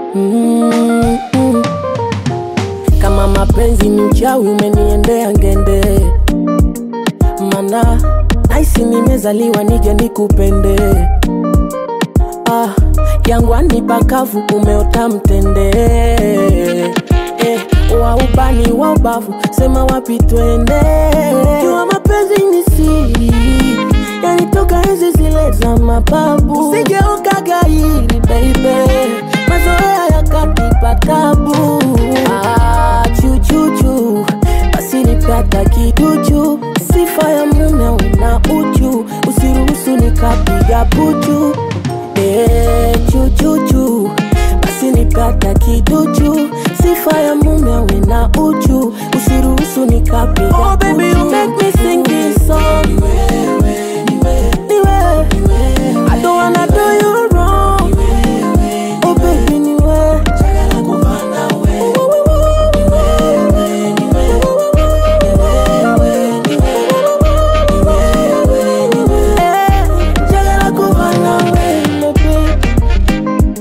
mm, mm. Kama mapenzi ni uchawi umeniendea ngende, mana naisi nimezaliwa nije nikupende. Ah, jangwani pakavu umeota mtende eh, wa ubani wa ubavu sema wapi twende. Jua mapenzi ni siri yanitoka enzi zile za mababu, sigeuka gairi baby, mazoea yakanipa tabu. Ah, chuchuchu basi nipata kiduchu, sifa ya mume una uchu, usiruhusu nikapiga puchu. Eh, chuchuchu basi nipata kiduchu, sifa ya mume una uchu, usiruhusu nikapiga oh, baby, you make me sing this song. Niwe, I don't wanna do you wrong. Oh baby, niwe. Eh, njagala kuba nawe, my baby.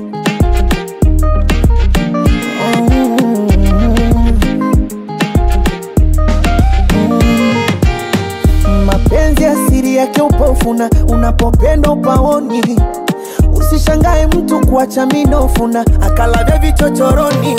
mapenzi asiri yake upofuna unapopenda upaoni usishangae mtu kuacha minofuna akalavya vichochoroni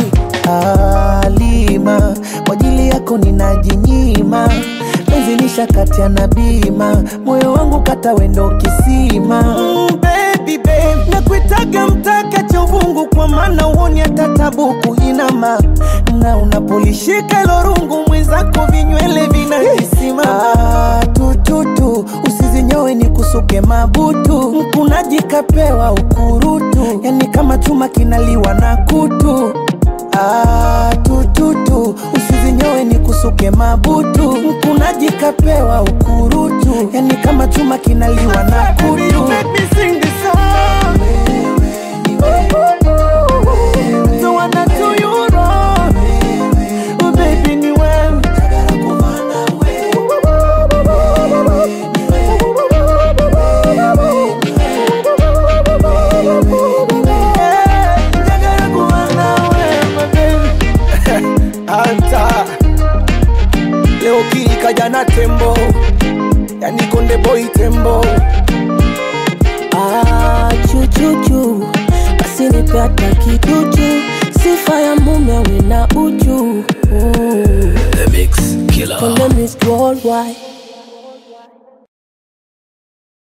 alima kwa ajili yako ninajinyima penzi lishakatia na bima moyo wangu kata wendo kisima mm, baby, babe. nakuitaga mtaka cha uvungu kwa maana uoni hata tabuku inama na unapolishika ilo rungu mwenzako vinywele vinajisima ah, tututu usizinyowe ni kusuke mabutu mkunaji kapewa ukurutu yani kama chuma kinaliwa na kutu Ah, tututu usizinyowe ni kusuke mabutu mkunaji kapewa ukurutu yani kama chuma kinaliwa na kutu Don't wanna do you wrong. Oh, baby, ni wewe. Eh, njagala kuba nawe, my baby. Anta leo kili kaja na tembo yani konde boy tembo Ah, chuchuchu basi nipata kiduchu, sifa ya mume awe na uchu. Mm. The Mix Killer. Konde Miss Worldwide